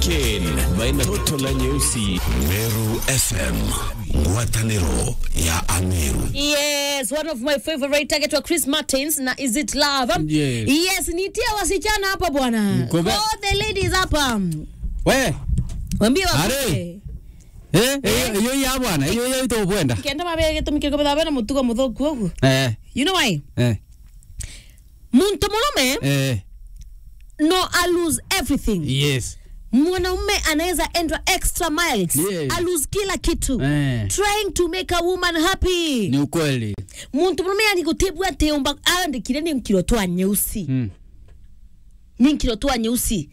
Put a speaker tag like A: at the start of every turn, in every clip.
A: Weekend baina toto la nyeusi.
B: Meru FM, ngwatanĩro ya Ameru.
C: Yes, one of my favorite target wa Chris Martins na Is It Love.
D: Yes.
C: Yes, nitie wasichana hapa bwana.
D: Kobe.
C: All the ladies hapa.
D: we
C: Wambie
D: Are.
C: wakuje.
D: eh eh, iyo ya bwana iyo iyo ito bwenda
C: Kenda mabere tumike kwa bana mutugo muthoku ogu.
D: eh
C: You know why?
D: eh
C: Muntu mwanaume
D: eh
C: no I lose everything.
D: yes
C: Mwanaume anaweza enda extra miles.
D: Yes.
C: I lose kila kitu.
D: eh
C: Trying to make a woman happy.
D: ni ukweli
C: Muntu mwanaume anikutibwa teomba andikire ni mkilotwa nyeusi.
D: mm.
C: Ni mkilotwa nyeusi.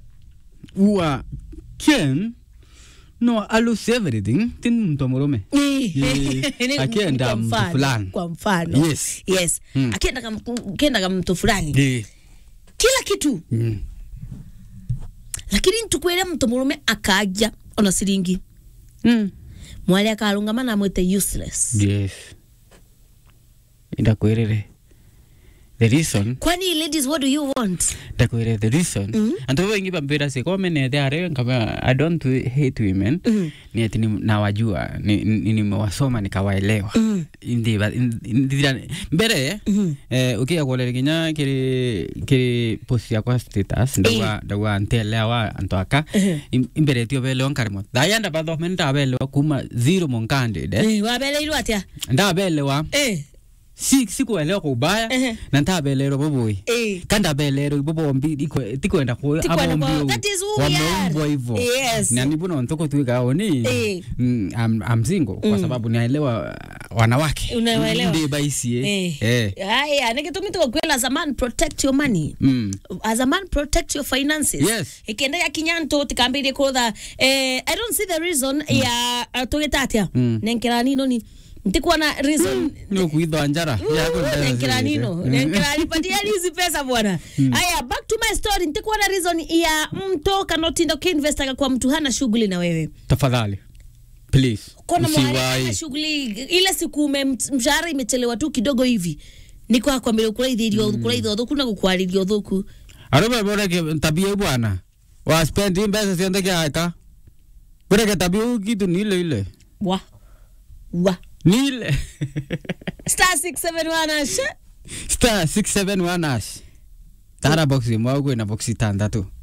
D: uwa ken no I lose everything tin mtu murume
C: Ni-
D: Akienda
C: kwa
D: mtu
C: mfano,
D: fulani.
C: kwa mfano
D: Yes.
C: yes
D: Mm.
C: akienda kam- akienda kama mtu fulani
D: eh
C: kila kitu
D: mm.
C: lakini ntukwire mtu murume akaja ona siringi
D: mm.
C: mwali akarungama na mwite useless
D: yes ndakwirire the reason
C: kwani ladies what do you want
D: ndakwire the reason
C: Mhm.
D: antu wengi bambira se kwa menete are kama i don't hate women
C: Mhm.
D: ni ati ni- nawajua ni- ni- nimewasoma nikawaelewa
C: Mhm.
D: Indi ba- in- indira- mbere
C: Mhm.
D: eh, ukiya kuolera kinya kiri kiri post yakwa status ndauga ndauga ntelewa antu aka
C: Mhm.
D: im- imbere tio belewa nkarimo thaya ndabathome ndabelewa kuma zero monkandide
C: Eh, wabeleirwo atia
D: ndabelewa
C: Eh,
D: si sikuelewa kwa ubaya
C: Ehe.
D: na ntabelero boboi
C: eh.
D: kandabelero ibobombi ikwe- tikwenda ku
C: Tikwenda ku-
D: abombi
C: that is who we are.
D: wameumbwa hivyo
C: Yes.
D: na nibuno ntoko tuikao ni
C: Eh.
D: mm, am, am single kwa sababu naelewa wanawake
C: Unawaelewa.
D: ndi baisie
C: Eh.
D: eh.
C: Haya, nikitumi tukwela as a man protect your money.
D: Mm.
C: as a man protect your finances
D: Yes.
C: ikenda ya kinyanto tikambire kutha eh, i don't see the reason ya uh, tugita atia
D: Mm.
C: nenkera nino ni ntikuona reason
D: ni ukuithwa njara Yako ndera
C: nenkera
D: zile.
C: nino
D: Mm.
C: nenkera nipatia hizi pesa bwana haya back to my story ntikuona reason ya mto kanotinda ukiinvesta kwa mtu hana shughuli na wewe
D: tafadhali please
C: kona mwari
D: usiwahi
C: hana shughuli ile siku ume mshahara imechelewa tu kidogo hivi niko akwambia ukuraithĩrio ukuraithia ũthũku na gũkwarĩria ũthũku
D: arobe boreke tabia bwana wa spend mbesa cionde kiaka boreke tabia huu kitu ni ile ile
C: wa wa
D: ni ile
C: star 671 asha
D: star 671 ash tara box imwe kwina box itandatu